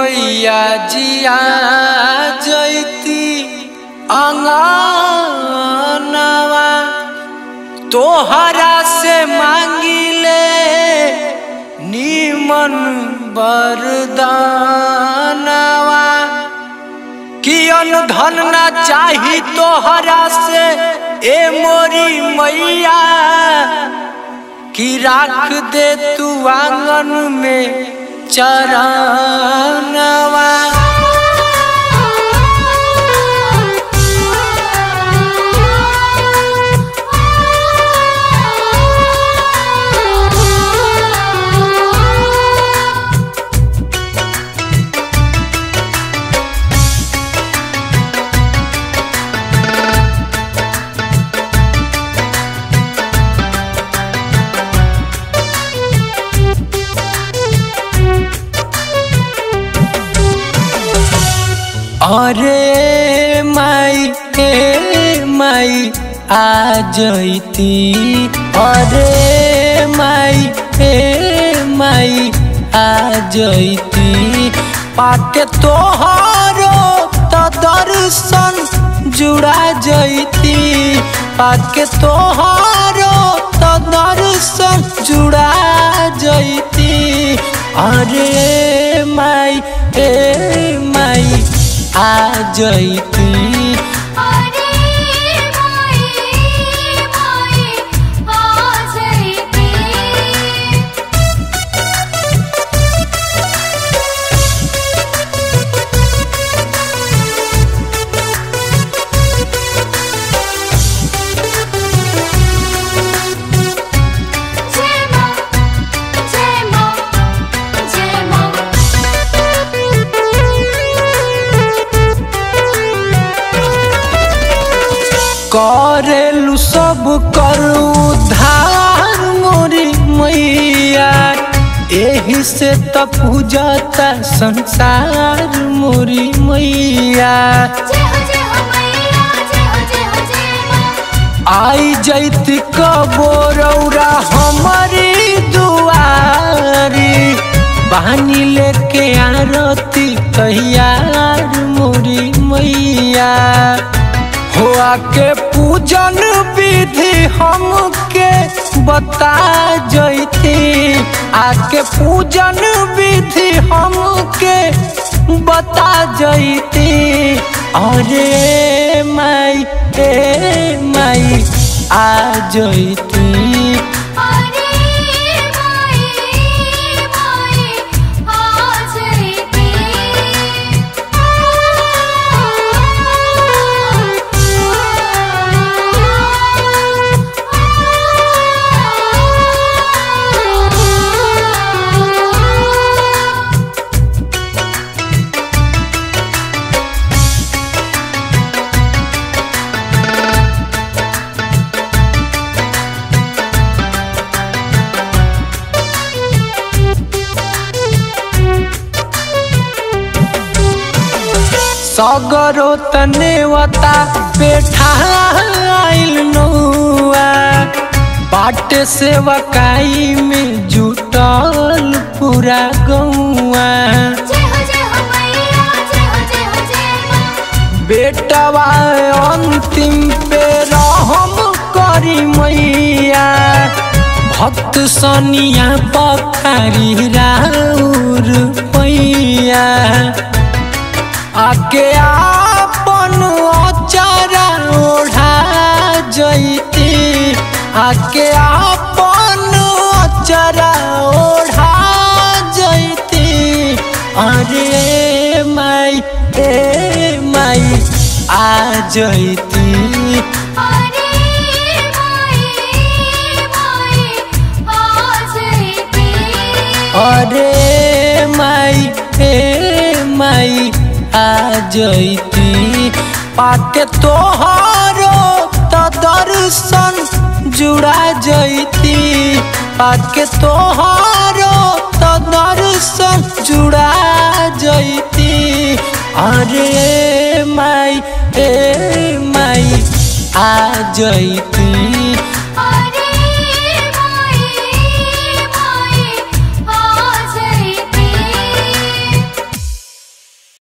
मैया जिया जैती अंगनवा तोहरा से मांगिले नीमन बरदानवा कियन धन ना चाही तोहरा से ए मोरी मैया कि राख दे तू आंगन में चरणवा अरे माई हे माई आ जैती अरे माई हे माई आ जैती पाके तोहरो तो दर्शन जुड़ा जैती पाके तोहरो तो दर्शन जुड़ा जैती अरे माई हे माई आ जैती अरे माई माई आ जैती जय मां जय मां जय करेलु सब कर उद्धार मोरी मैया एही से त पूजता संसार मोरी मैया जय हो जय हो मैया जय हो जय हो जय मां आई जैती कबोरौरा हमारी दुआरी बहानी लेके आरती तैयार मोरी मैया हो आके पूजन विधि हमके बता जैती आके पूजन विधि हमके बता जैती अरे माई ए माई आ जैती अरे माई माई आ जैती सगरो तनेवता पेठाइल नौआ बाट से वकाई में जुटल पूरा गौआ जय हो जय हो मैया जय हो जय हो जय मां बेटवा अंतिम पे रहम करी मैया भक्त सनिया पखारी राउर पैया आके आपन अचारा ओढ़ा जैती आके आपन अचारा ओढ़ा जैती अरे माई ए माई आ जैती अरे माई माई आ जैती अरे माई ए माई आ जैती पाके तोहरो तो दर्शन जुड़ा जैती पाके तोहरो तो दर्शन जुड़ा जैती अरे माई ए माई आ जैती